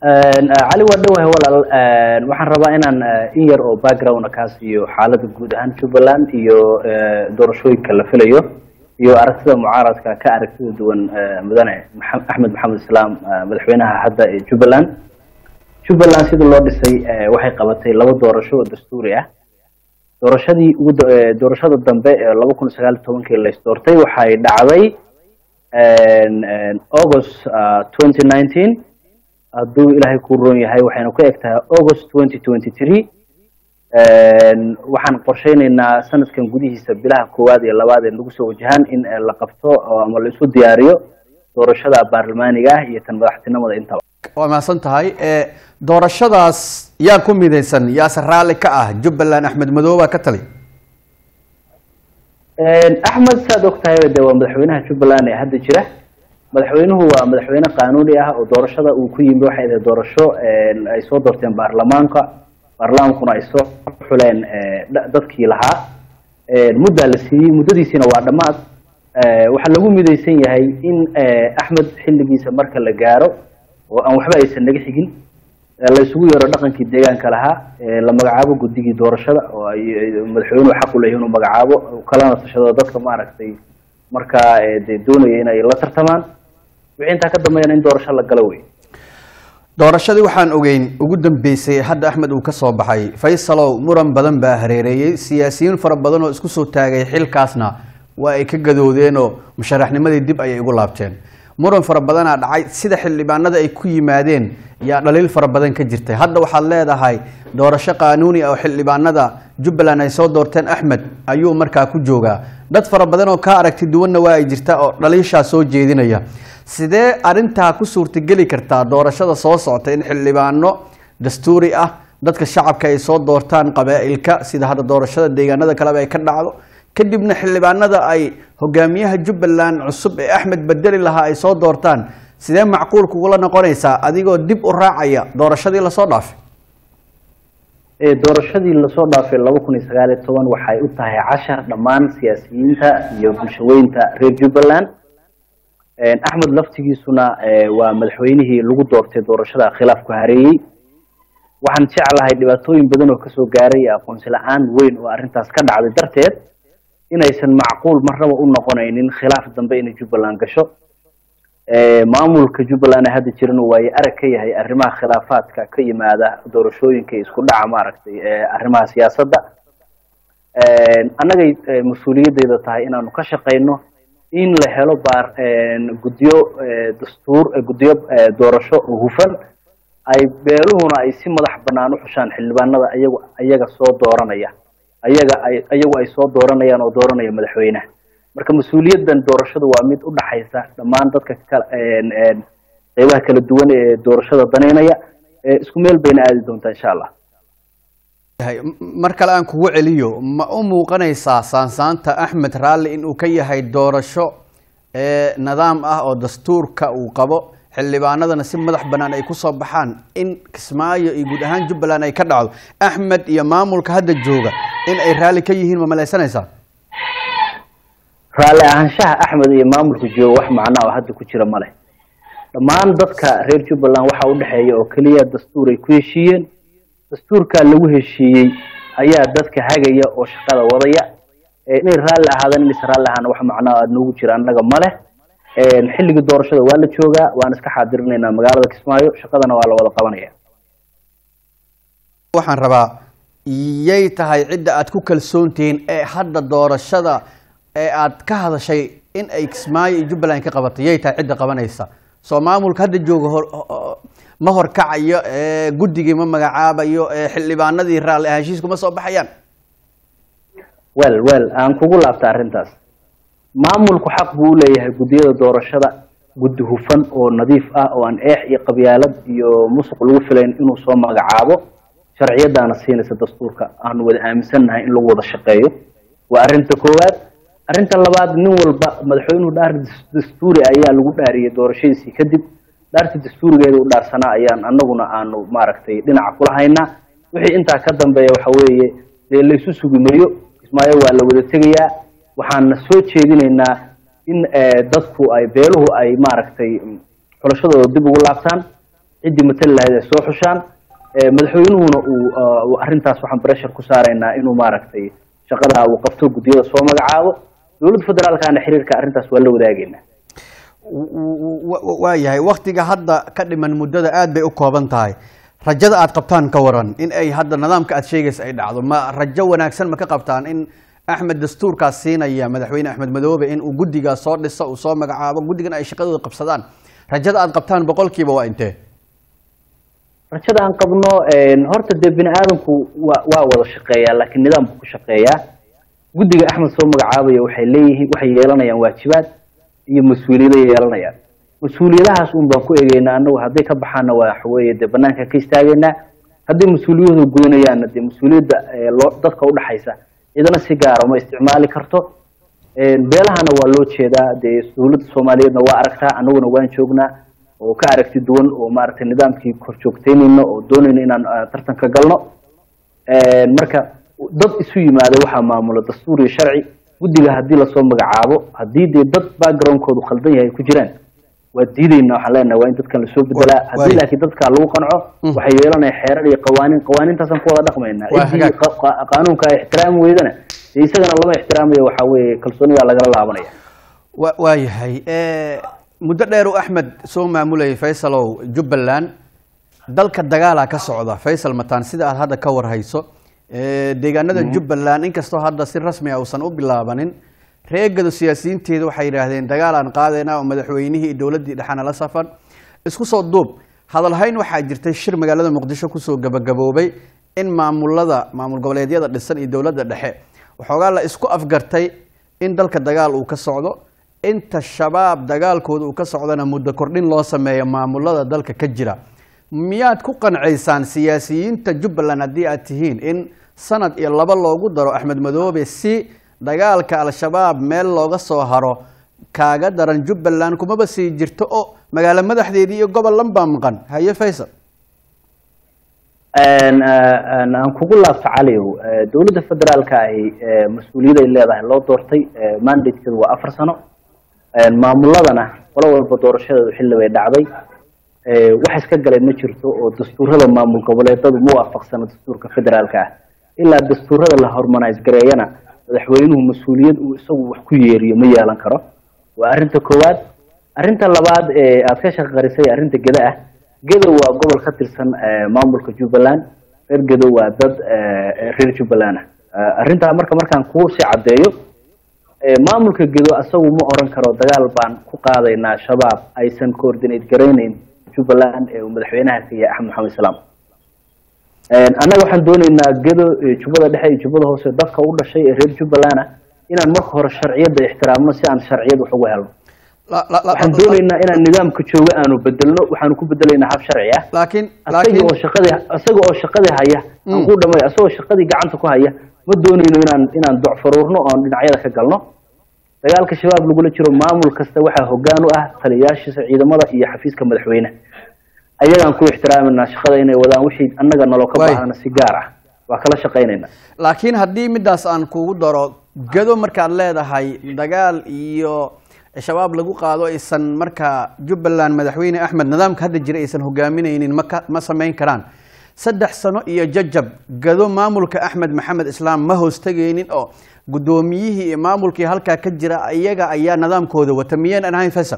cali waa dhowahay walaal waxaan rabaa inaan in yar oo background kaa siiyo xaaladda guud ahaan jubbaland iyo doorashooyinka la filayo iyo aragtida mucaaradka ka aragtida duwan mudane axmed maxamed islaam madaxweynaha hadda ee jubbaland jubbaland sida loo dhisay waxay qabatay laba doorasho oo dastuuri ah doorashadii ugu doorashada dambe ee laba kun sagaal iyo tobankii la isdoortay waxay dhacday august twenty nineteen hadduu ilaahay ku roon yahay waxaynu ka eg tahay august twenty twenty three waxaan qorsheyneynaa sanadkan gudihiisa bilaha koowaad iyo labaad ee nagu soo wajahaan in la qabto ama la isu diyaariyo doorashada baarlamaaniga ah iyo tan madaxtinimada intaba waa mahadsan tahay doorashadaas yaa ku midaysan yaase raalli ka ah jubbaland axmed madooba ka tali axmed saad og tahay de waa madaxweynaha jubbaland ee hadda jira madaxweynuhu waa madaxweyne qanuuni ah oo doorashada uu ku yimi waxay ahayd doorasho ay soo doorteen baarlamaanka baarlamaankuna ay soo xuleen dadkii lahaa muddaa la siiyey muddadiisiina waa dhammaad waxaa lagu midaysan yahay in axmed xilligiisa marka la gaaro oo aan waxba aysan naga xigin la isugu yeero dhaqankii deegaanka lahaa la magacaabo guddigii doorashada oo ay madaxweynuhu xaq u leeyahay inuu magacaabo kalana tashado dadka maaragtay markaa de doonaya inay la tartamaan wixii intaa ka dambeeyana in doorasho la galo wey doorashadii waxaan ogeyn ugu dambeysay hadda axmed uu ka soo baxay faysalow muran badan baa hareereeyey siyaasiyiin fara badan oo isku soo taagay xilkaasna waa ay ka gadoodeenoo musharaxnimadii dib ayay ugu laabteen muran fara badanaa dhacay sida xildhibaanada ay ku yimaadeen yaa dhaliil fara badan ka jirtay hadda waxaad leedahay doorasho qaanuuni ah oo xildhibaanada jubbaland ay soo doorteen axmed ayuu markaa ku joogaa dad fara badan oo ka aragti duwanna waa ay jirtaa oo dhaliishaa soo jeedinaya sidee arintaa ku suurtageli kartaa doorashada soo socota in xildhibaano dastuuri ah dadka shacabka ay soo doortaan qabaa-ilka sida hadda doorashada deegaanada kaleba ay ka dhacdo kadibna xildhibaanada ay hogaamiyaha jubbaland cusub ee axmed bedeli lahaa ay soo doortaan sidee macquul kugula noqonaysaa adigoo dib u raacaya doorashadii lasoo dhaafay doorashadii lasoo dhaafay laba kun iyo sagaal iyo toban waxay u tahay cashar dhammaan siyaasiyiinta iyo bulshaweynta reer jubbaland axmed laftigiisuna waa madaxweynihii lagu doortay doorashada khilaafku hareeyey waxaan jeclahay dhibaatooyin badan oo kasoo gaaray aqoonsi la-aan weyn oo arrintaas ka dhacday darteed inaysan macquul marnaba u noqonaynin khilaaf dambe inay jubbaland gasho maamulka jubbaland ee hadda jirana waaye arag ka yahay arrimaha khilaafaadka ka yimaada doorashooyinka isku dhaca maaragtay arrimaha siyaasadda annagay mas-uuliyaddeeda tahay inaanu ka shaqayno in la helo baar guddiyo dastuur guddiyo doorasho oo hufan ay beeluhuna ay si madax bannaan u xushaan xildhibaanada ayagu ayaga soo dooranaya ayaga ay ayagu ay soo dooranayaan oo dooranaya madaxweynaha marka mas-uuliyaddan doorashadu waa mid u dhaxaysa dhammaan dadka kala qeybaha kala duwan ee doorashada daneynaya isku meel bayna aadi doontaa insha allah mar kale aan kugu celiyo ma u muuqanaysaa saansaanta axmed raalli inuu ka yahay doorasho nidaam ah oo dastuurka uu qabo xildhibaanadana si madax bannaan ay kusoo baxaan in kismaayo iyo guud ahaan jubbaland ay ka dhacdo axmed iyo maamulka hadda jooga in ay raalli ka yihiin ma malaysanaysaa raalli ahaanshaha axmed iyo maamulka jooga wax macnaa oo hadda ku jira ma leh dhammaan dadka reer jubbaland waxaa u dhexeeya oo keliya dastuur ay ku heshiiyeen dastuurkaa lagu heshiiyey ayaa dadka hagaya oo shaqada wadaya inay raalli ahaadaan inaysan raalli ahaan wax macnaa aad noogu jira annaga ma leh xilligii doorashada waa la joogaa waan iska xaadirinaynaa magaalada kismaayo shaqadana waa la wada qabanaya waxaan rabaa yay tahay cidda aad ku kalsoontihiin ee hadda doorashada ee aad ka hadashay in ay kismaayo iyo jubbaland ka qabatay yay tahay cidda qabanaysa soo maamulka hadda jooga ma horkacayo guddigii ma magacaabayo xildhibaanadii raalli ahaanshiisku ma soo baxayaan wel wel aan kugu laabta arrintaas maamulku xaq buu u leeyahay guddiyada doorashada guddi hufan oo nadiif ah oo aan eex iyo qabyaalad iyo musuq lagu filayn inuu soo magacaabo sharciyadaana siinaysa dastuurka aanu wada aaminsannahay in lagu wada shaqeeyo waa arrinta koowaad arrinta labaad nin walba madaxweynuhu dhaar dastuuri ayaa lagu dhaariyey doorashadiisii kadib dhaarta dastuurigeeda u dhaarsanaa ayaan annaguna aanu maaragtay dhinaca kula haynaa wixii intaa ka dambeeya waxa weeye dee laysu sugimayo kismaayo waa la wada tegayaa waxaana soo jeedinaynaa in dadku ay beeluhu ay maaragtay xulashadooda dib ugu laabtaan ciddii matali lahayd ay soo xushaan madaxweynuhuna uu arrintaas waxaan breshar ku saaraynaa inuu maaragtay shaqada uu qabto guddiyada soo magacaabo dowladda federaalkana xiriirka arrintaas waa la wadaagaynaa waa yahay waktiga hadda ka dhiman muddada aad bay u kooban tahay rajada aad qabtaan ka waran in ay hadda nidaamka aad sheegaysa ay dhacdo ma rajo wanaagsan ma ka qabtaan in axmed dastuurkaas siinaya madaxweyne axmed madoobe in uu guddigaas soo dhiso uu soo magacaabo guddigan ay shaqadooda qabsadaan rajada aad qabtaan boqolkiiba waa intee rajada aan qabno horta dee bini aadamku wa waa wada shaqeeyaa laakiin nidaam buu ku shaqeeyaa guddiga axmed soo magacaabaya waxay leeyihiin waxay yeelanayaan waajibaad iyo mas-uuliyada yeelanayaan mas-uuliyadahaas un baan ku egeynaa anagu hadday ka baxaana waxa weeye dee banaanka ka istaageynaa hadday mas-uuliyahooda gudanayaanna dee mas-uuliyadda loo dadka udhaxaysa cidana si gaara ma isticmaali karto beelahana waa loo jeedaa dee dowladda soomaaliyeedna waa aragtaa anaguna waan joognaa oo ka aragti duwan oo maaragtay nidaamkii kor joogteynayno oo doonayno inaan tartanka galno marka dad isu yimaada waxaa maamula dastuur iyo sharci guddiga haddii lasoo magacaabo haddii dee dad backgroundkoodu khaldan yahay ku jiraan waa diideyna waxaan leenahay waa in dadkan lasoo bedelaa haddii laakiin dadkaa lagu qanco waxay yeelanaya xeerar iyo qawaaniin qawaaniintaasaan ku wada dhaqmaynaa ciddii qaanuunka ay ixtiraami weydana dee isagana lama ixtiraamayo waxaa weeye kalsoonidaa lagala laabanaya wa waa yahay muddo dheer u axmed soo maamulayay faysalow jubbaland dalka dagaalaa ka socda faysal mataan sida aad hadda ka warhayso deegaanada jubbaland inkastoo hadda si rasmi a uusan u bilaabanin reegadu siyaasiyiinteedu waxay yidhaahdeen dagaal aan qaadayna oo madaxweynihii iyo dowladdii dhexana la safan isku soo duub hadalhayn waxaa jirtay shir magaalada muqdisho kusoo gabagaboobay in maamulada maamul goboleedyada dhisan iyo dowladda dhexe waxoogaa la isku afgartay in dalka dagaal uu ka socdo inta shabaab dagaalkooda uu ka socdana muddo kordhin loo sameeyo maamulada dalka ka jira miyaad ku qancaysaan siyaasiyiinta jubbaland haddii aad tihiin in sanad iyo laba loogu daro axmed madoobe si dagaalka al-shabaab meel looga soo haro kaaga daran jubbaland kumaba sii jirto oo magaalo madaxdeedii iyo gobol lanbaa maqan haye faysal aan kugu laabto caliow dowladda federaalka ahi mas-uuliyad ay leedahay loo doortay mandatekeedu waa afar sano maamuladana qolo walba doorashadeedu xilli bay dhacday wax iska galay ma jirto oo dastuurada maamul goboleedadu ma waafaqsano dastuurka federaalka ah ilaa dastuurada la hormonise gareeyana madaxweynuhu mas-uuliyad uu isagu wax ku yeeriyo ma yeelan karo waa arrinta koowaad arrinta labaad ee aad ka shaqarisay arrinta geda ah gedo waa gobol ka tirsan maamulka jubbaland reer gedo waa dad reer jubbaland ah arrintaa marka markaan kuu sii caddeeyo maamulka gedo isagu ma oran karo dagaal baan ku qaadaynaa shabaab aysan coordinate garayneyn jubbaland ee uu madaxweynaha ka yahay axmed maxamed islaam annaga waxaan dooneynaa gedo jubbada dhexe iyo jubbada hoose dadka u dhashay ee reer jubbaland ah inaan marka hore sharciyadda ixtiraamno si aan sharciyad wax uga helno waxaan dooneynaa inaan nidaamka jooga aanu bedelno waxaanu ku bedelaynaa hab sharci ah laakiin asaga oo shaqadii isaga oo shaqadii haya aan ku dhamay isagoo shaqadii gacanta ku haya ma dooneyno inaan inaan docfaruurno oon dhinacyada ka galno dagaalka shabaab lagula jiro maamul kasta waxaa hoggaan u ah taliyayaashiisa ciidamada iyo xafiiska madaxweyne ayagaan ku ixtiraaminaa shaqada inay wadaan wixii annaga naloo ka baahana si gaar ah waa kala shaqaynaynaa laakiin haddii midaas aan kugu daro gado markaad leedahay dagaal iyo shabaab lagu qaado aysan markaa jubbaland madaxweyne axmed nidaamka hadda jira aysan hogaaminaynin maka ma samayn karaan saddex sano iyo jajab gado maamulka axmed maxamed islaam ma hoostegaynin oo guddoomiyihii iyo maamulkii halkaa ka jira iyaga ayaa nidaamkooda wata miyaynan ahayn faysal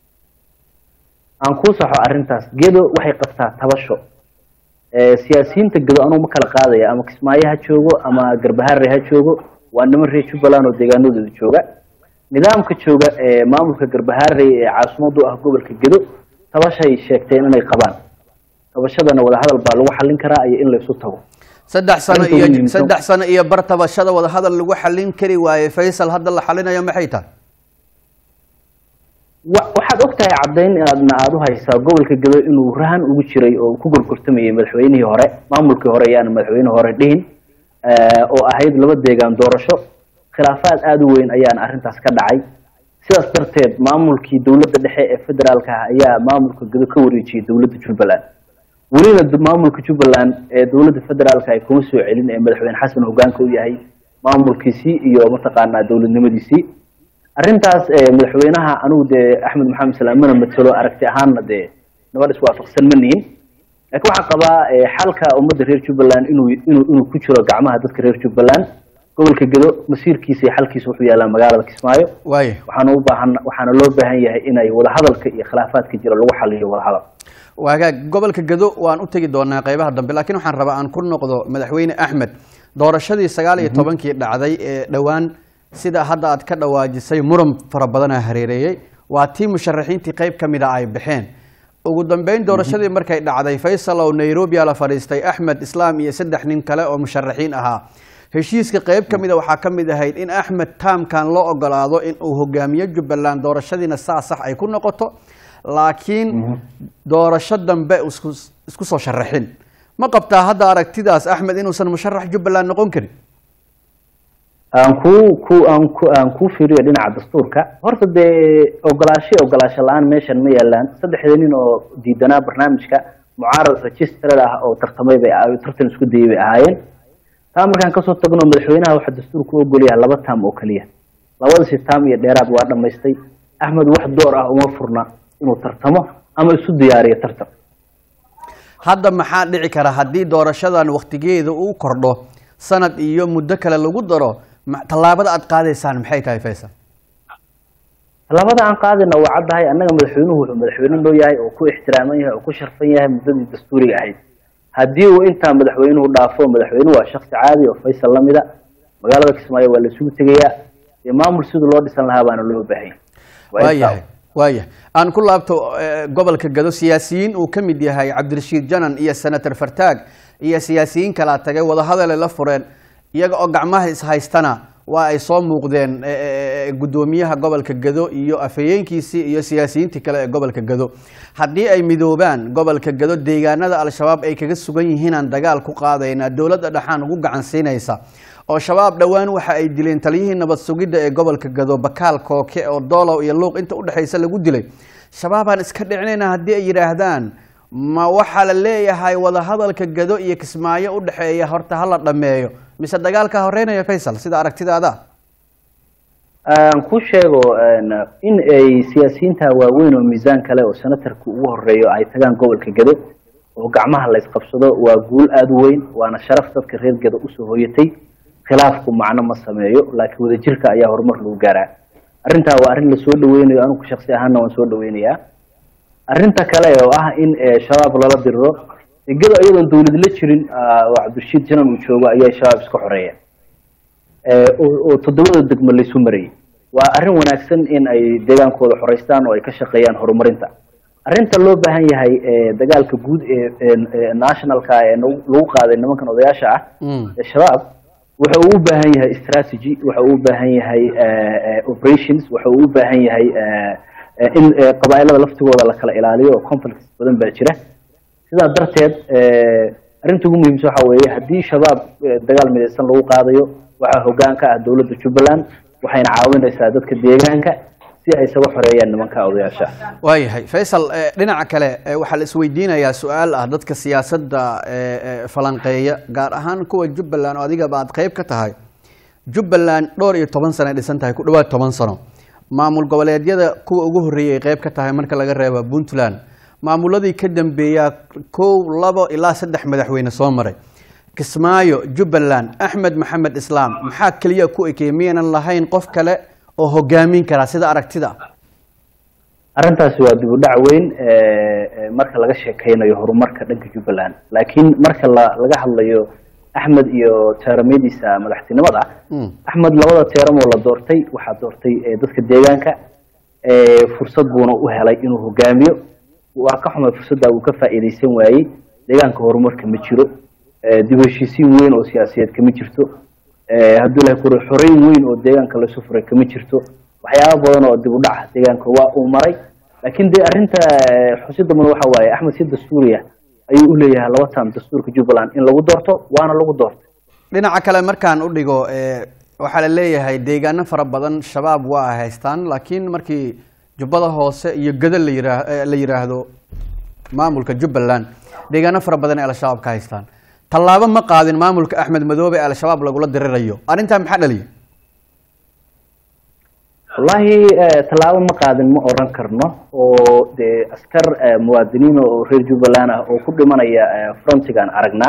aan kuu saxo arrintaas gedo waxay qabtaa tabasho siyaasiyiinta gedo anugu ma kala qaadaya ama kismaayo ha joogo ama garbaharre ha joogo waa niman reer jubbaland oo deegaanadooda jooga nidaamka jooga ee maamulka garbaharre ee caasimadu ah gobolka gedo tabashay sheegteen inay qabaan tabashadana wadahadal baa lagu xallin karaa iyo in laysu tago saddex sano iyo saddex sano iyo bar tabashada wadahadal lagu xallin kari waaye faysal hadda la xallinayo maxay tahay waxaad og tahay caddayn inaadna aada u haysaa gobolka gedo inuu rahan ugu jiray oo ku gorgortamayay madaxweynihii hore maamulkii hore yaana madaxweynihii hore dhihin oo ahayd laba deegaan doorasho khilaafaad aada u weyn ayaana arrintaas ka dhacay sidaas darteed maamulkii dowladda dhexe ee federaalka ah ayaa maamulka gedo ka wareejiyey dowladda jubbaland welina maamulka jubbaland ee dowladda federaalka ay kuma soo celin ee madaxweyne xasan hogaanka u yahay maamulkiisii iyo mataqaanaa dowladnimadiisii arrintaas madaxweynaha anigu dee axmed maxamed islaam mana matelo aragti ahaanna dee nabad iswaafaqsan ma nihin laakiin waxaan qabaa xalka ummadda reer jubbaland inuu inuu inuu ku jiro gacmaha dadka reer jubbaland gobolka gedo masiirkiisa iyo xalkiisa wuxuu yaalaa magaalada kismaayo waaya waxaana u baahan waxaana loo baahan yahay inay wadahadalka iyo khilaafaadka jira lagu xaliyo wadahadal waagaag gobolka gedo waan u tegi doonaa qeybaha dambe laakiin waxaan rabaa aan ku noqdo madaxweyne axmed doorashadii sagaal iyo tobankii dhacday ee dhowaan sida hadda aad ka dhawaajisay muran fara badanaa hareereeyey waa tii musharaxiintii qeyb ka mid a ay baxeen ugu dambeyn doorashadii markay dhacday faysal oo nairobi a la fadhiistay axmed islaam iyo saddex nin kale oo musharaxiin ahaa heshiiska qeyb ka mida waxaa ka mid ahayd in axmed taamkan loo ogolaado in uu hogaamiyo jubbaland doorashadiina saa sax ay ku noqoto laakiin doorasho dambe isku isku soo sharaxin ma qabtaa hadda aragtidaas axmed inuusan musharax jubbaland noqon karin aan ku ku aan ku aan ku fiiriyo dhinaca dastuurka horta dee ogolaasho ogolaasho la-aan meeshan ma yaalaan saddexda nin oo diidanaa barnaamijka mucaarad registered ah oo tartamay bay tartan isku dayay bay ahaayeen taa markaan kasoo tagno madaxweynaha waxaa dastuurku u ogolyahay laba taam oo keliya labadasi taam iyo dheeraad waa dhamaystay axmed wax door ah uma furna inuu tartamo ama isu diyaariyo tartan hadda maxaa dhici kara haddii doorashadan waktigeeda uu kordho sanad iyo muddo kale lagu daro ma- tallaabada aad qaadaysaan maxay tahay faysal tallaabada aan qaadayna waa caddahay annaga madaxweynuhu wuxuu madaxweyne noo yahay oo ku ixtiraaman yahay oo ku sharfan yahay muddadii dastuuriga ahayd haddii uu intaa madaxweynuhu dhaafo madaxweynuhu waa shaksi caadi oo faysal lamida magaalada kismaayo waa la isugu tegayaa dee maamul sidii loo dhisan lahaa baana loo baahanya Waa intaa. waayahay waayahay aan ku laabto eh, gobolka gado siyaasiyiin uu ka mid yahay cabdirashiid janan iyo senator fartaag iyo siyaasiyiin kalaa tagay wadahadale la fureen iyaga oo gacmaha ishaystana waa ay soo muuqdeen eh, eh, eh, guddoomiyaha gobolka gado iyo afhayeenkiisii iyo siyaasiyiintii kale ee gobolka gado haddii ay midoobaan gobolka gado deegaanada al-shabaab ay kaga sugan yihiinaan dagaal ku qaadaynaa dowladda dhexaan ugu gacan siinaysa oo shabaab dhowaan waxa ay dileen taliyihii nabad sugidda ee gobolka gado bakaal kooke oo doolow iyo luuq inta udhexaysa lagu dilay shabaabaan iska dhicinayna haddii ay yidhaahdaan ma waxaa la leeyahay wadahadalka gado iyo kismaayo udhexeeya horta hala dhameeyo mise dagaalka horeynaya faysal sida aragtidaada aan ku sheego een, in ay siyaasiyiinta waaweyn oo miisaan kale oo senatarka ugu horeeyo ay tagaan gobolka gedo oo gacmaha la isqabsado waa guul aada u weyn waana sharaf dadka reer gedo usoo hoyatay khilaafku macno ma sameeyo laakiin wadajirka ayaa horumar lagu gaaraa arrintaa waa arrin lasoo dhaweynayo anigu shaksi ahaanna waan soo dhaweynayaa arrinta kale oo ah in eh, shabaab lala diriro gedo iyadoon dawlad la jirin ah, oo cabdirashiid janan uu joogo ayaa shabaab iska xoreeya ee, oo oo toddobada degmo laysu marayay waa arrin wanaagsan in ay deegaankooda xoreystaan oo ay ka shaqeeyaan horumarinta arrinta loo baahan yahay ee, dagaalka guud ee ee- ee nationalka ee nagu lagu qaaday nimankan odayaasha ah Mm. ee shabaab waxa uu u baahan yahay strategy waxa uu u baahan yahay eh, eh, operations waxa uu u baahan yahay eh, eh, in eh, qabaa'ilada laftigooda la kala ilaaliyo oo conflicts badan baa jira sidaa darteed eh, arrinta ugu muhiimsan waxa weeye haddii shabaab eh, dagaal midaysan lagu qaadayo waxaa hoggaan ka ah dowladda jubbaland waxayna caawinaysaa dadka deegaanka si ay isaga xoreeyaan nimanka odayaasha waayahay faysal eh, dhinaca kale eh, waxaa la isweydiinayaa su-aal ah dadka siyaasadda eh, eh, falanqeeya gaar ahaan kuwa jubbaland oo adigaba aad qeyb ka tahay jubbaland dhowr iyo toban sano ay dhisan tahay ku dhawaad toban sano maamul goboleedyada kuwa ugu horreeyay ay qeyb ka tahay marka laga reebo puntland maamuladii ka dambeeyaa kow labo ilaa saddex madaxweyne soo maray kismaayo jubbaland axmed maxamed islaam maxaa keliya ku ekey miyaynan lahayn qof kale oo hogaamin karaa sida aragtida arrintaasi waa dib u dhac weyn eh, eh, marka laga sheekeynayo horumarka dhanka jubbaland laakiin marka la laga hadlayo axmed iyo teeramyadiisa madaxtinimada Mm. axmed labada teeram oo la doortay waxaa doortay eh, dadka deegaanka eh, fursad buuna u helay inuu hogaamiyo waa ka xumay fursadda uu ka faa'iidaysan waayey deegaanka horumarka ma jiro eh, dib u heshiisiin weyn oo siyaasiyeed kama jirto eh, hadduu ilahay kuri xoreyn weyn oo deegaanka lasu furay kama jirto waxyaaba badan oo dib u dhaca deegaanka waa uu maray laakiin dee arrinta eh, xusidda mudan waxa waaye axmed si dastuuriya ayuu u leeyahay laba taam dastuurka jubbaland in lagu doorto waana lagu doortay dhinaca kale markaan u dhigo eh, waxaa la leeyahay deegaano fara badan shabaab waa ay haystaan laakiin markii jubbada hoose iyo gado la yiraa eh, la yiraahdo maamulka jubbaland deegaano fara badan ay al-shabaab ka haystaan tallaabo ma qaadin maamulka axmed madoobe ee al-shabaab lagula dirirayo arrintaa maxaa dhaliya wallahi tallaabo ma qaadin ma oran karno oo dee askar muwaadiniin oo reer jubbaland ah oo ku dhimanaya frontigaan aragnaa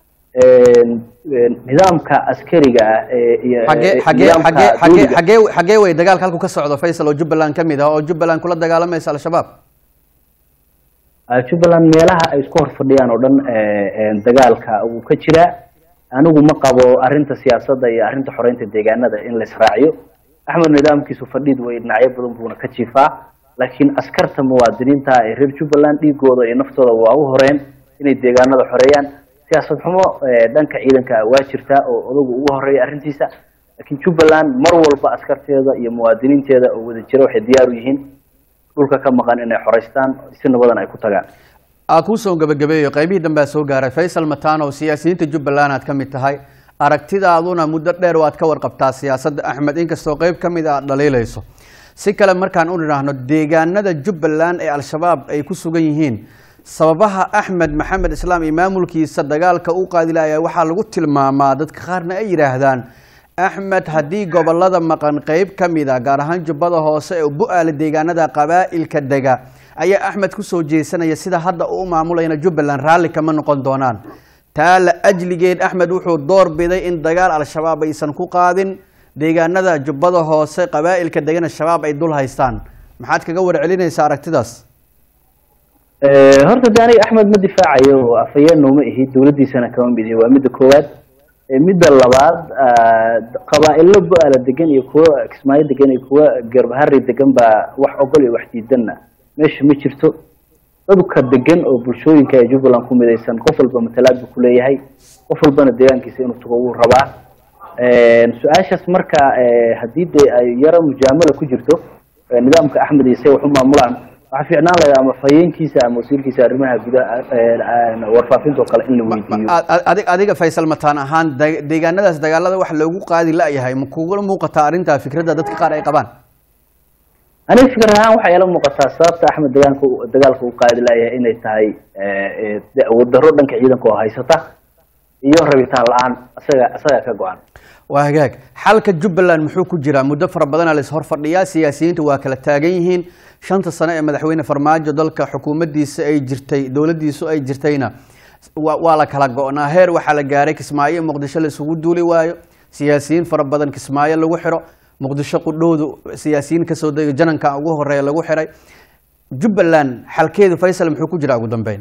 nidaamka askariga ah iyo xagee xagee xagee xagee xagee xagee wey dagaalka halku ka socdo faysal oo jubbaland ka mid ah oo jubbaland kula dagaalamaysa al-shabaab jubbaland meelaha ay isku hor fadhiyaan oo dhan dagaalka wuu ka jiraa anigu ma qabo arrinta siyaasadda iyo arrinta xoreynta deegaanada in la israaciyo axmed nidaamkiisu fadhiid way dhinacyo badan buuna ka jiifaa laakiin askarta muwaadiniinta ee reer jubbaland dhiigooda iyo naftooda waa u horeen inay deegaanada xoreeyaan siyaasad xumo dhanka ciidanka waa jirtaa oo odagu ugu horeeya arrintiisa laakiin jubbaland mar walba askarteeda iyo muwaadiniinteeda oo wada jira waxay diyaar u yihiin dhulka ka maqan inay xoreystaan si nabadan ay ku tagaan aa kuusoo gabagabeeyo qaybihii dambea soo gaaray faysal matano siyaasiyiinta jubbaland aad ka mid tahay aragtidaaduna muddo dheer waad ka warqabtaa siyaasadda axmed inkastoo qeyb ka mid a aad dhaliilayso si kale markaan u nidhaahno deegaanada jubbaland ee al-shabaab ay ku sugan yihiin sababaha axmed maxamed islaam iyo maamulkiisa dagaalka u qaadilaya waxaa lagu tilmaamaa dadka qaarna ay yidhaahdaan axmed haddii gobolada maqan qeyb ka mid a gaar ahaan jubbada hoose ee bu-aala deegaanada qabaa'ilka dega ayaa axmed kusoo jeesanaya sida hadda uu maamulayna jubbaland raalli kama noqon doonaan taa la ajligeed axmed wuxuu door biday in dagaal al-shabaab aysan ku qaadin deegaanada jubbada hoose qabaa'ilka degana shabaab ay dul haystaan maxaad kaga warcelinaysaa aragtidaas horta de aniga axmed ma difaacayo oo afhayeen nooma ihi dawladdiisana kama mid ihi waa midda koowaad midda labaad qabaa-ilo bu-aala degan iyo kuwa kismaayo degan iyo kuwa garbahari degan baa wax ogol iyo wax diidanna meesha ma jirto dadka degan oo bulshooyinka ee jubbaland ku midaysan qof walba matalaad buu kuleeyahay qof walbana deegaankiisa inuu tago wuu rabaa su-aashaas marka haddii dee ay yaro mujaamala ku jirto nidaamka axmed iyo say wax u maamulaan waxaa fiicnaan lahaa ama fayeenkiisa ama wasiirkiisa arrimaha gudaha warfaafinta oo kale in la weydiiyo adig adiga faysal mataan ahaan deegaanadaas dagaalada wax loogu qaadi la-yahay ma kugula muuqataa arrintaa fikradda dadka qaar ay qabaan aniga fikir ahaan waxay ila muuqataa sababta axmed dagaalka dagaalka u qaadi la-yahay inay tahay awood darro dhanka ciidanka oo haysata iyo rabitaan la-aan isaga isaga ka go-an waa hagaag xalka jubbaland muxuu ku jiraa muddo fara badana la ishor fadhiyaa siyaasiyiinta waa kala taagan yihiin shanta sano ee madaxweyne farmaajo dalka xukuumaddiisa ay jirtay dowladdiisu ay jirtayna waa la kala go-naa heer waxaa la gaaray kismaayo muqdisho la isugu duuli waayo siyaasiyiin fara badan kismaayo lagu xiro muqdisho qudhowdu siyaasiyiin kasoo dega jananka ugu horeeya lagu xiray jubbaland xalkeedu faysal muxuu ku jiraa ugu dambeyn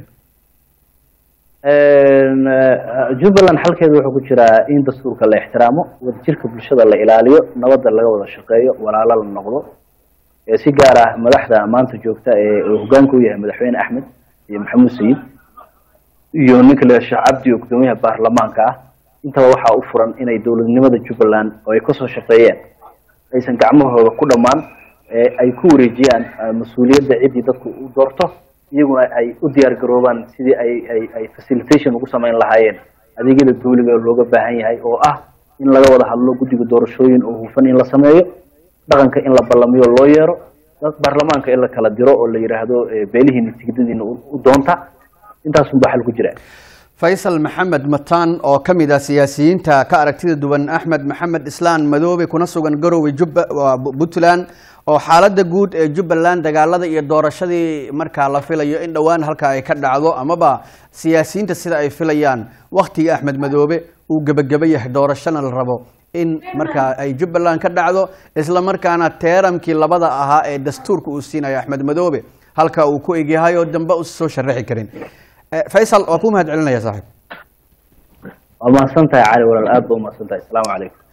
jubbaland xalkeedu wuxuu ku jiraa in dastuurka la ixtiraamo wadajirka bulshada la ilaaliyo nabadda laga wada shaqeeyo walaalo la noqdo si gaar ah madaxda maanta joogta ee hogaanka u yahay madaxweyne axmed iyo maxamuud sayid iyo ninka la sheekh cabdi oo gudoomiyaha baarlamaanka ah intaba waxaa u furan inay dowladnimada jubbaland oo ay kasoo shaqeeyeen aysan gacmahooda ku dhammaan ay ku wareejiyaan mas-uuliyadda ciddii dadku u doorto iyaguna ay u diyaar garoobaan sidii ay ay ay facilitation ugu samayn lahaayeen adeegyada dawliga looga baahan yahay oo ah in laga wada hadlo guddiga doorashooyin oo hufan in la sameeyo dhaqanka in la ballamiyo loo yeero baarlamaanka in la kala diro oo la yidhaahdo beelihiina tigidadiina u doonta intaasun baa xal ku jira faysal maxamed mataan oo ka mid ah siyaasiyiinta ka aragtida duwan axmed maxamed islaan madoobe kuna sugan garowe jubba puntland oo xaaladda guud ee jubbaland dagaalada iyo doorashadii markaa la filayo in dhowaan halka ay ka dhacdo amaba siyaasiyiinta sida ay filayaan wakhtiga axmed madoobe uu gebageba yahay doorashona la rabo in markaa ay jubbaland ka dhacdo isla markaana teeramkii labada ahaa ee dastuurka uu siinayo axmed madoobe halka uu ku egyahay oo dambe usa soo sharaxi karin faysal waa ku mahad celinaya saaxiib waa mahadsan tahay cali walaal aad ba umahadsan tahay asalaamu calaykum